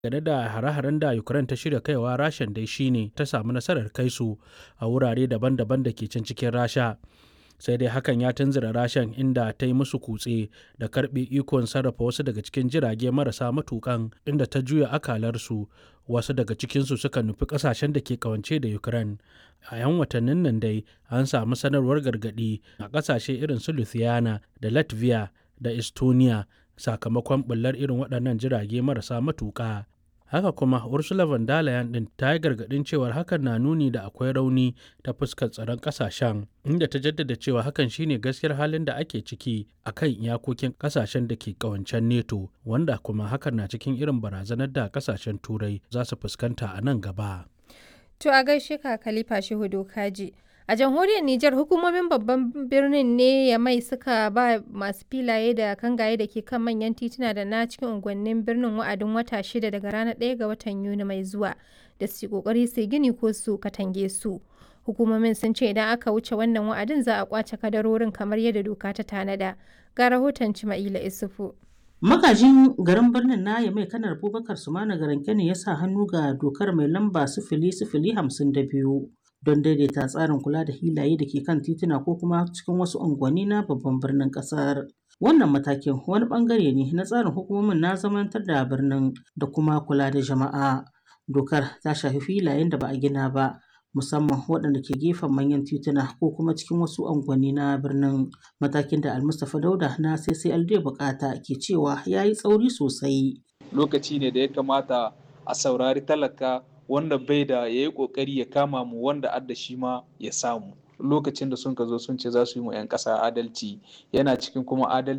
Game da hare-haren da Ukraine ta shirya kaiwa Rashan dai shi ne ta samu nasarar kai su a wurare daban-daban da ke can cikin Rasha. Sai dai hakan ya tunzura Rashan inda ta yi musu kutse da karɓe ikon sarrafa wasu daga cikin jirage marasa matuƙan inda ta juya akalarsu wasu daga cikinsu suka nufi ƙasashen da ke ƙawance da Ukraine. A 'yan watannin nan dai an samu sanarwar gargaɗi a ƙasashe irin su Lithuania da Latvia da Estonia sakamakon ɓullar irin waɗannan jirage marasa matuƙa. Haka kuma Ursula von der Leyen ɗin ta yi gargaɗin cewar hakan na nuni da akwai rauni ta fuskar tsaron ƙasashen, inda ta jaddada cewa hakan shine gaskiyar halin da ake ciki a kan iyakokin ƙasashen da ke ƙawancen NATO, wanda kuma hakan na cikin irin barazanar da ƙasashen Turai za su fuskanta a nan gaba. To a gaishe ka Khalifa Shehu Dokaji. A jamhuriyar Nijar hukumomin babban birnin ne ya mai suka ba masu filaye da kangaye da ke kan manyan tituna da na cikin unguwannin birnin wa'adin wata shida daga ranar 1 ga watan Yuni mai zuwa da su kokari su gini ko su katange su. Hukumomin sun ce idan aka wuce wannan wa'adin za a kwace kadarorin kamar yadda doka ta tanada. Ga rahoton Cima'ila Isufu. Magajin garin birnin na mai kanar Abubakar Sumana Garanke ne ya sa hannu ga dokar mai lamba sifili sifili hamsin da biyu don daidaita tsarin kula da hilaye da ke kan tituna ko kuma cikin wasu unguwanni na babban birnin kasar. Wannan matakin wani bangare ne na tsarin hukumomin na zamantar da birnin da kuma kula da jama'a. Dokar ta shafi filayen da ba a gina ba, musamman waɗanda ke gefen manyan tituna ko kuma cikin wasu unguwanni na birnin matakin da almustapha dauda na ccld bukata ke cewa ya yi tsauri sosai lokaci ne da ya kamata a saurari talaka wanda bai da ya yi kokari ya kama mu wanda adda shi ma ya samu lokacin da sun ka zo sun ce za su yi mu 'yan ƙasa adalci yana cikin kuma adalci